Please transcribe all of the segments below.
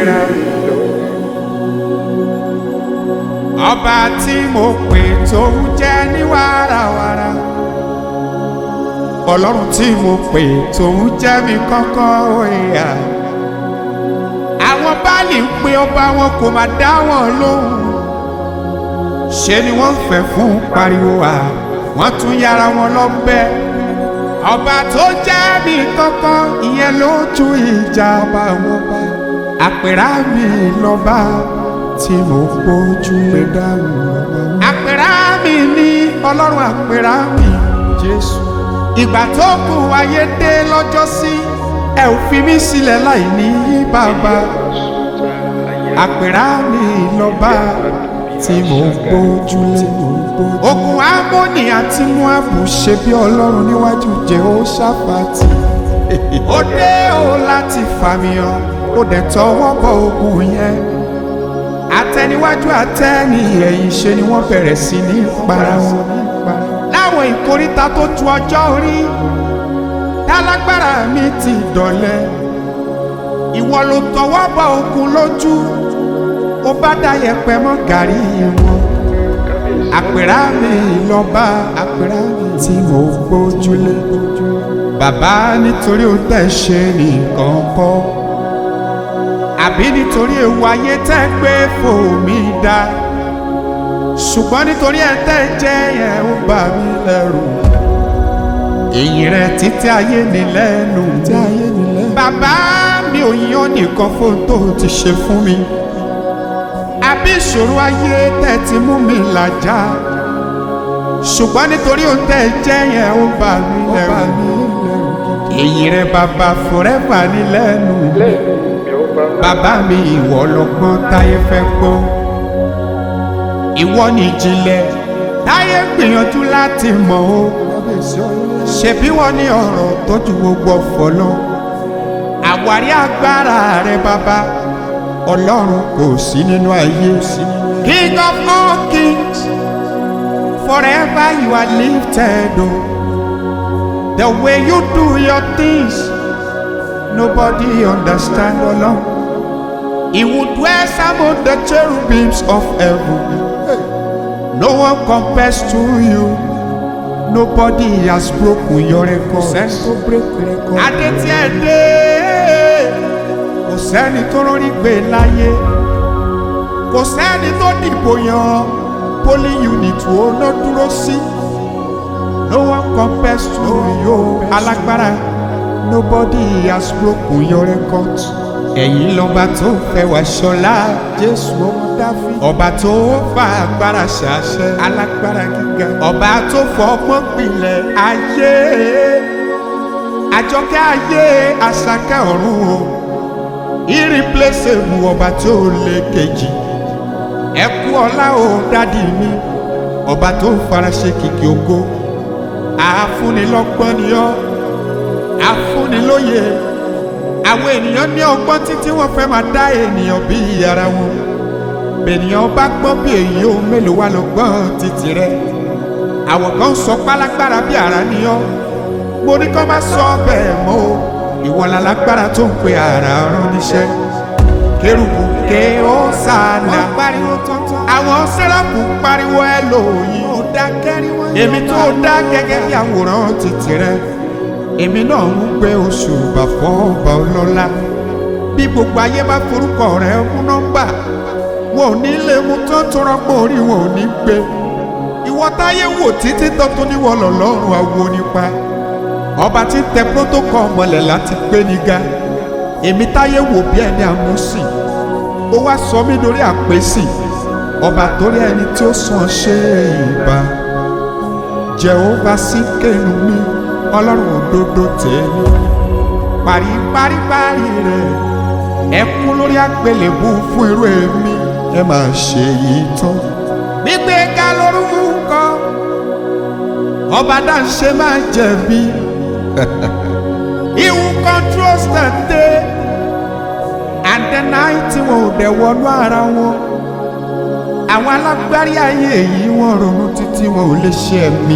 àpèrà ọba tí mo pè tó ń jẹ́ ní wàràwàrà ọlọ́run tí mo pè tó ń jẹ́ mi kọ́kọ́ ìyá àwọn báàlì ń pe ọba wọn kò má dá wọn lóhùn ṣe ni wọ́n fẹ́ fún pariwo à wọ́n tún yára wọn lọ́bẹ̀ ọba tó jẹ́ mi kọ́kọ́ ìyẹn ló tún ìjà ọba wọn bá àpèrà mi lọ́ba tí mo gbójú lé dáhùn lọ́wọ́. àpèrà mi ní ọlọ́run àpèrà mi jésù. ìgbà tó kù ayé dé lọ́jọ́ sí ẹ ò fi mí sílẹ̀ láì ní bàbá. àpèrà mi lọ́ba tí mo gbójú lé. ogun amóni àti muabu ṣe bí ọlọ́run níwájú jehoshaphat. ó dé o láti fàmìyàn ó dẹ̀ tọwọ́ bọ ogun yẹn àtẹniwájú àtẹni ẹ̀yìn ṣe ni wọ́n bẹ̀rẹ̀ sí ní para wọn láwọn ìkóríta tó tu ọjọ́ orí tálágbára mi ti dọ̀lẹ́ ìwọ ló tọwọ́ bọ ogun lójú ó bá dá yẹpẹ mọ́ gàrí wọn àpèrà mi lọ́ba àpèrà mi tí mo gbójúlé bàbá nítorí ó tẹ̀ ṣe nìkan kọ́ àbí nítorí ewu ayé tẹ́ gbé fòmí dá ṣùgbọ́n nítorí ẹ tẹ́ jẹ́ yẹn ó bà mí lẹ́rù èyí rẹ títí ayé ní lẹ́nu bàbá mi ò yan nìkan fún tó ti ṣe fún mi àbí ìṣòro ayé tẹ́ ti mú mi làjà ṣùgbọ́n nítorí ó tẹ́ jẹ́ yẹn ó bà mí lẹ́rù èyí rẹ bàbá forever ní lẹ́nu bàbá mi ìwọ lọ́gbọ́n táyé fẹ́ gbọ́ ìwọ ni ìjìnlẹ̀ táyé gbìyànjú láti mọ̀ o ṣebí wọ́n ní ọ̀rọ̀ tó ju gbogbo ọ̀fọ̀ lọ àwárí agbára rẹ bàbá ọlọ́run kò sí nínú ayé king of all kings forever you are lifted o the way you do your things nobody understand ọlọ́run. He would dwell among the cherubims of heaven. No one compares to you. Nobody has broken your record. Adé tí ẹ dé, kò sẹ́ni tó rọrí gbé láyé. Kò sẹ́ni tó dìbò yan polling unit wo ló dúró sí. No one compares to you. Alágbára. Nobody has broken your record ẹ̀yin lọ́ba tó fẹ́ wá ṣọlá jésù ọmọ dáfí. ọba tó fa agbára ṣàṣẹ alágbára gíga. ọba tó fọgbọ́n gbilẹ̀ ayé àjọkẹ́ ayé àṣàkẹ́ ọ̀run o irreplaceable ọba tó lé kejì ẹ kú ọlá o dádì mi ọba tó faraṣe kìkì ògo àfúnilọ́gbọ́n ni ọ́ àfúnilóye àwọn ènìyàn ní ọgbọ́n títí wọ́n fẹ́ máa dá ènìyàn bí ara wọn bènìyàn bá gbọ́n bí èyí ó mélòó wá lọ gbọ́n títì rẹ àwọn kan sọ pálágbára bí ara ni ọ́ mo ní kọ́ máa sọ bẹ́ẹ̀ mọ́ o ìwọ lálágbára tó ń pe ara rán níṣẹ́ kérubù ké ó sànà àwọn sẹ́ráfù pariwo ẹ lòyìn èmi tó dá gẹ́gẹ́ bí àwòrán títì rẹ èmi náà ń gbé oṣù bàfọ́ ọba ọlọ́lá bí gbogbo ayé bá forúkọ rẹ mú nọ́mbà wọn ò ní lè mú tó tó rọ́pò orí wọn ò ní gbé ìwọ táyé wò títí tọ́tún níwọ̀ lọ́lọ́run àwo nípa ọba tí ń tẹ protocol mọ́lẹ̀ láti gbé ní ga èmi táyé wò bí ẹni àmúsìn ó wá sọ mí lórí àpèsì ọba torí ẹni tí ó sàn ṣe ìbá jehova sí kéènù mi ọlọ́run òdodo tèmi paríparíparí rẹ̀ ẹ kú lórí àgbélébù fún irú èmi ẹ máa ṣe yìí tán. gbígbé ga lórúkọ ọba dáńṣe máa jẹ̀bi he who controls the day and the night wọn ò dẹ̀ wọnú ara wọn àwọn alágbárí ayé yìí wọn ronú títí wọn ò lè ṣe ẹ̀mí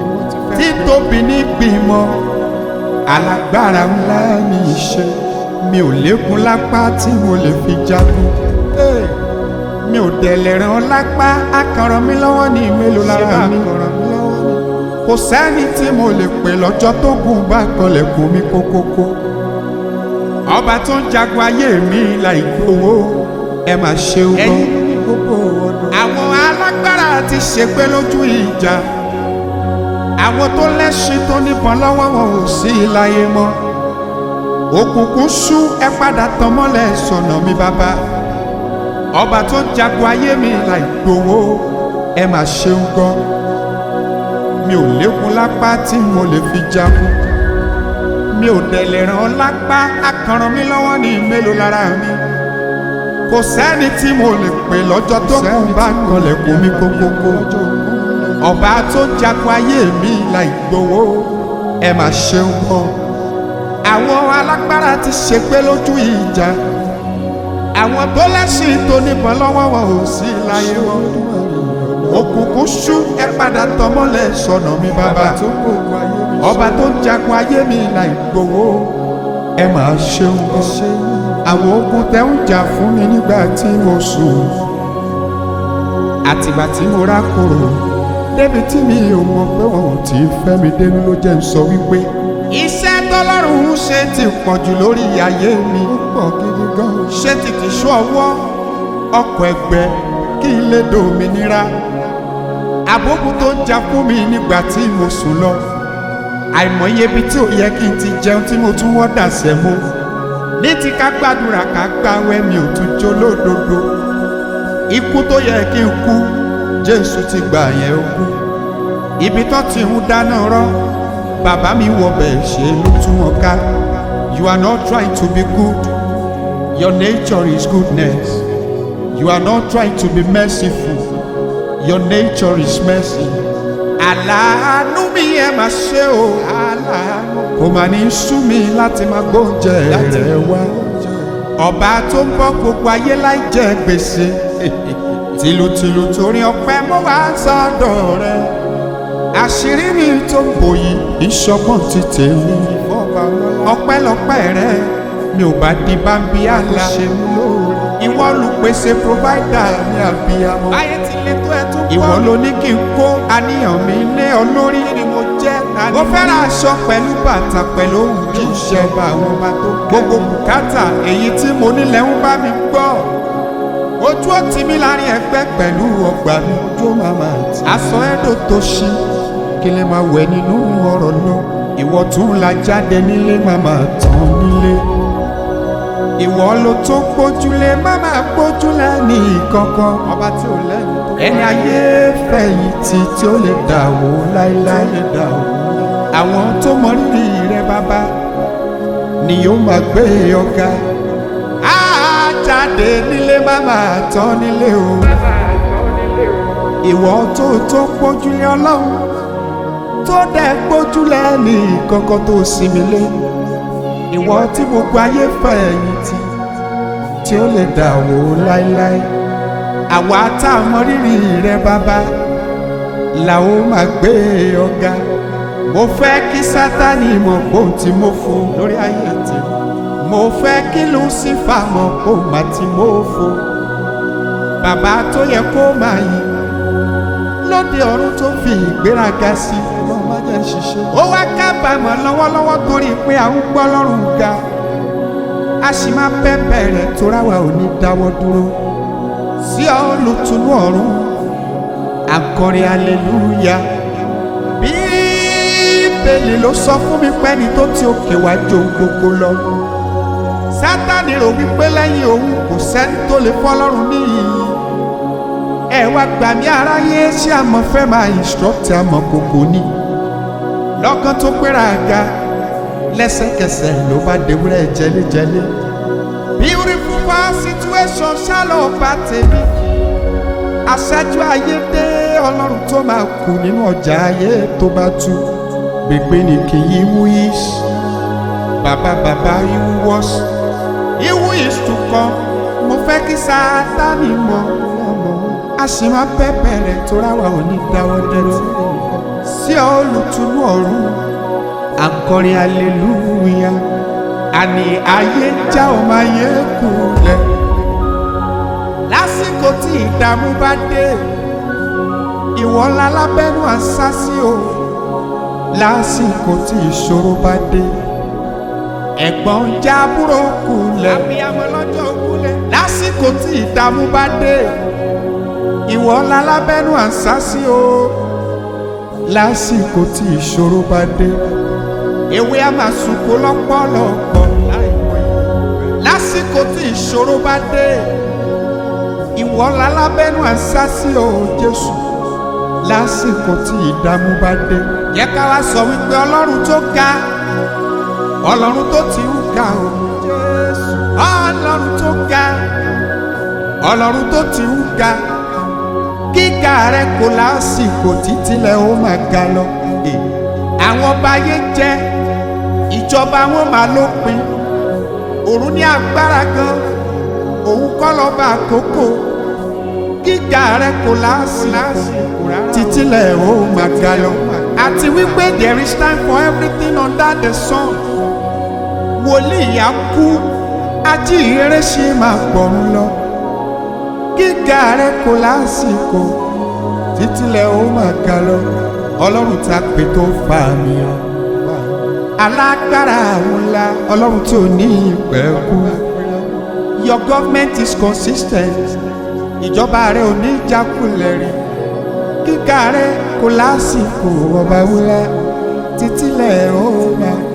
títóbi ní gbìmọ̀ alágbára ńlá ní iṣẹ́ mi ò lékun lápá tí mo lè fi jagun Hey! mi ò dẹ̀lẹ̀ ràn ọ́ lápá akànràn mi lọ́wọ́ ní mélòó lára mi kò sẹ́ni tí mo lè pè lọ́jọ́ tó gùn bá kọlẹ̀kùn mi kókókó ọba tó ń jagun ayé mi láì gbowó ẹ máa ṣeun gan àwọn alágbára ti ṣègbé lójú ìjà àwọn tó lẹ́ṣin tó níbọn lọ́wọ́ wọn ò sí láyé mọ́ òkùnkùn ṣú ẹ padà tàn mọ́lẹ̀ sọ̀nà mi bàbá ọba tó ń jagun ayé mi láì gbowó ẹ máa ṣeun gan mi ò lékun lápá tí mo lè fi jagun mi ò dẹ̀ lè ràn ọ́ lápá akànràn mi lọ́wọ́ ní mélòó lára mi kò sẹ́ni tí mo lè pè lọ́jọ́ tó kù bá kanlẹ̀kùn mi kókókó ọba tó jagun ayé mi láì gbowó ẹ máa ṣeun gan àwọn alágbára ti ṣègbé lójú ìjà àwọn tó lẹ́sìn tó níbọn lọ́wọ́ wọn ò sí láyé wọn òkùnkùn ṣú ẹ padà tọmọlẹ̀ sọnà mi bàbá ọba tó ń jagun ayé mi láì gbowó ẹ máa ṣeun gan àwọn ogun tẹ ń jà fún mi nígbà tí mo sùn àtìgbà tí mo rákòrò débi tí mi ò mọ̀ pé wọn ò tí ì fẹ́ mi dénú ló jẹ́ ń sọ wípé iṣẹ́ tọ́lọ́run ń ṣe ti pọ̀ jù lórí ayé mi ó pọ̀ gidi gan ṣé ti kì í ṣú ọwọ́ ọkọ̀ ẹgbẹ́ kí n lè dòmìnira àbógun tó ń jà fún mi nígbà tí mo sùn lọ àìmọye ibi tí ò yẹ kí n ti jẹun tí mo tún wọ́ dàsẹ̀ mo ní ti ká gbàdúrà ká gbàwẹ̀ mi ò tún jó lódodo ikú tó yẹ kí n kú jésù ti gbà yẹn ó kú ibi tó ti ń dáná rọ́ bàbá mi wọ bẹ́ẹ̀ ṣe ló tún wọn ká you are not trying to be good your nature is goodness you are not trying to be merciful your nature is mercy. aláàánú mi ẹ máa ṣe o aláàánú kò máa ní sú mi láti máa gbóúnjẹ rẹ wá ọba tó ń bọ́ gbogbo ayé láì jẹ gbèsè tìlùtìlù torí ọpẹ́ mo wá sọ́dọ̀ rẹ àṣírí mi tó ń bò yìí ìṣọgbọ́n ti tèmi ọpẹ́lọpẹ́ rẹ mi ò bá di bámbí àlá ìwọ olùpèsè provider ní àbíyamọ ayé ti lè tó ẹ tó kọ́ ìwọ ló ní kí n kó àníyàn mi lé ọ lórí ni mo jẹ́ mo fẹ́ràn aṣọ pẹ̀lú bàtà pẹ̀lú ohun kì í ṣọba àwọn ọba tó gbogbo bùkátà èyí tí mo nílẹ̀ ń bá mi gbọ́ ojú ó ti mí láàrin ẹgbẹ́ pẹ̀lú ọgbà mi ojú màmá àti aṣọ ẹ̀dọ̀ tó ṣí kí lè máa wẹ̀ nínú ọ̀rọ̀ lọ ìwọ tún la jáde nílé màmá tán nílé ìwọ ló tó gbójúlé màmá gbójúlé ní ìkankan ọba tí ò lẹ́yìn ẹni ayé fẹ̀yìntì tí ó lè dà wó láéláé àwọn tó mọ rírì rẹ bàbá ni yóò máa gbé ọ̀gá á jáde nílé màmá tán nílé o ìwọ tó tó gbójúlé ọlọ́run tó dẹ̀ gbójúlé ní ìkankan tó sinmi lé ìwọ tí gbogbo ayé fẹ̀yìntì tí ó lè dà wó láéláé àwa tá a mọ rírì rẹ bàbá là ó máa gbé ọ̀gá mo fẹ́ kí sátani mọ̀ bóun tí mo fò lórí ayé tì mo fẹ́ kí lucifer mọ̀ bóun má tí mo fò bàbá tó yẹ kó máa yìn lóde ọ̀run tó fi ìgbéraga sí ó wá kábàámọ̀ lọ́wọ́lọ́wọ́ torí pé à ń gbọ́ lọ́rùn ga a sì máa bẹ́ẹ̀ rẹ̀ tó ráwa ò ní dáwọ́ dúró sí olùtúnú ọ̀run akọrin aleluya bíbélì ló sọ fún mi pé ẹni tó ti òkè wá jó gbogbo lọ sátani rò wípé lẹ́yìn òun kò sẹ́ni tó lè fọlọ́run níyì ẹ wá gbà mí aráyé ṣé àmọ́ fẹ́ máa instruct àmọ́ kòkò ni lọ́kàn tó péra ga lẹ́sẹ̀kẹsẹ̀ ló bá dewúrẹ́ jẹlẹ́jẹlẹ́ beautiful far situation ṣálọ̀ bá tèmi aṣáájú ayé dé ọlọ́run tó máa kù nínú ọjà ayé tó bá tú gbègbè ní kì í wú yìí bàbá bàbá ìwú wọ́s ìwú yìí tún kọ́ mo fẹ́ kí Sátánì mọ̀ a sì máa bẹ́ẹ̀ rẹ̀ tó ráwa ò ní dáwọ́ dúró sí olùtúnú ọ̀run akọrin aleluya àní ayé ń já ọmọ ayé kulẹ̀ lásìkò tí ìdààmú bá dé ìwọ ńlá lábẹ́nu àṣà sí o lásìkò tí ìṣòro bá dé ẹ̀gbọ́n ń já àbúrò kulẹ̀ abiyamọ lọ́jọ́ kulẹ̀ lásìkò tí ìdààmú bá dé ìwọ ńlá lábẹ́nu àṣà sí o lásìkò tí ìṣòro bá dé ewé a máa sunko lọ́pọ̀lọpọ̀ lásìkò tí ìṣòro bá dé ìwọ ńlá lábẹ́nu àṣà sí o Jésù lásìkò tí ìdààmú bá dé yẹ ká wá sọ wípé ọlọ́run tó ga ọlọ́run tó ti ń ga o Jésù ọlọ́run tó ga ọlọ́run tó ti ń ga gíga rẹ kò lásìkò títílẹ̀ ó máa ga lọ àwọn ọba ayé jẹ ìjọba wọn máa lópin òun ní agbára gan òun kọ́ lọ́ba àkókò gíga rẹ kò lásìkò títílẹ̀ ó máa ga lọ àti wípé there is time for everything under the sun wòlíì á kú ajíhìnrere ṣe máa gbọ̀run lọ gíga rẹ kò lásìkò títílẹ̀ ó máa ga lọ ọlọ́run tá a pè tó fa mi hàn alágbára àwọn ńlá ọlọ́run tí ò ní ìpẹ́kú your government is consistent ìjọba rẹ ò ní jákulẹ̀ rí gíga rẹ kò lásìkò ọba wúlá títílẹ̀ ó máa